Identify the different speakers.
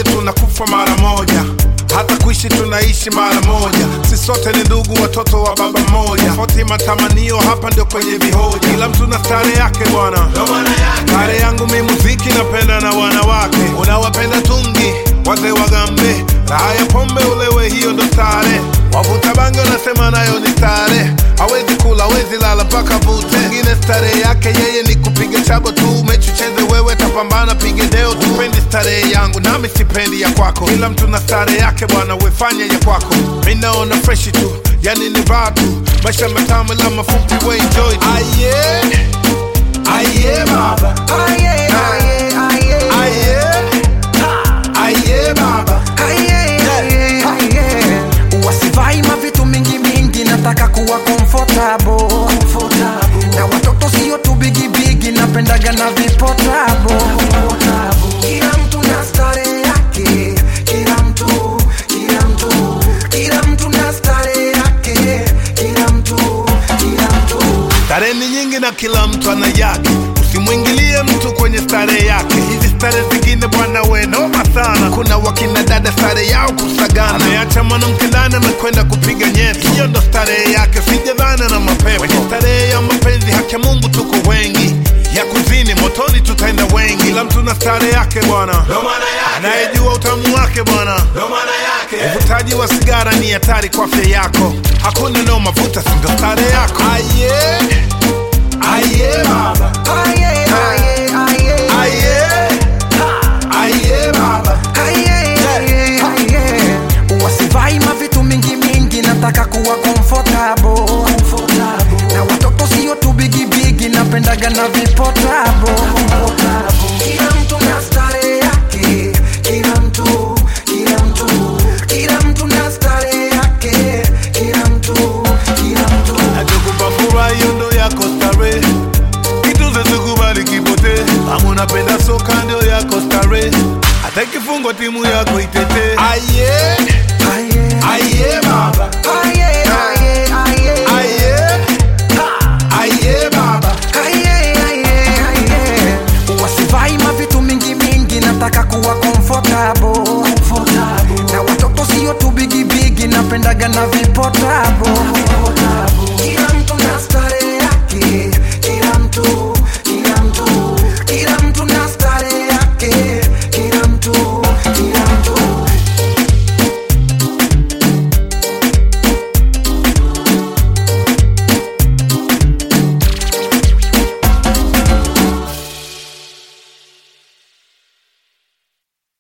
Speaker 1: moja tunakufa mara moja hata kuishi tunaishi mara moja si sote ni ndugu watoto wa baba mmoja tofauti matamanio hapa ndio kwenye vihoja kila mtu na stare yake bwana stare yangu mi muziki napenda na wanawake unawapenda tungi wazee wagambe raha ya pombe ulewe hiyo ndo stare wavuta bange unasema nayo ni stare hawezi kula hawezi lala mpaka vute ngine starehe yake yeye ni kupiga chabo tu mechi ucheze wewe tapambana pige deo tupendi starehe yangu nami sipendi ya kwako kila mtu na starehe yake bwana wefanya ya kwako mi naona freshi tu yani ni vaa tu maisha matamu la mafupi we enjoy tu aye aye baba
Speaker 2: Aye, aye, aye.
Speaker 1: aye aye baba
Speaker 2: Aye, aye, aye. wasivai mavitu mingi mingi nataka kuwa comfortable. na watoto sio tu bigibigi napendaga na vipotabo kila mtu na stare yake kila mtu kila mtu kila mtu na stare yake kila mtu kila mtu
Speaker 1: Starehe ni nyingi na kila mtu ana yake, usimwingilie mtu kwenye starehe yake. Hizi starehe zingine bwana, we noma sana. Kuna wakina dada starehe yao kusagana, ameacha mwanamke ndani amekwenda kupiga nyeti, hiyo ndo starehe yake, sijadhana na mapepo. Kwenye starehe ya mapenzi, haki ya Mungu tuko wengi ya kuzini motoni tutaenda wengi, kila mtu na starehe yake bwana, anayejua utamu wake bwana. Uvutaji wa sigara ni hatari kwa afya yako, hakuna nao mavuta, sindo starehe yako. Aye, aye baba,
Speaker 2: aye, aye, aye.
Speaker 1: aye, aye baba.
Speaker 2: Aye, aye, aye. wasivai mavitu mingi mingi nataka kuwa comfortable. na watoto sio tu bigibigi napendaga na vipotabo kila mtu na stare yake kila mtu kila mtu kila mtu na stare yake kila mtu kila mtu
Speaker 1: Nachokupa furaha hiyo ndo yako starehe, kitu zezikubali kipote. Kama unapenda soka ndio yako starehe, hata ikifungwa timu yako itete. Aye,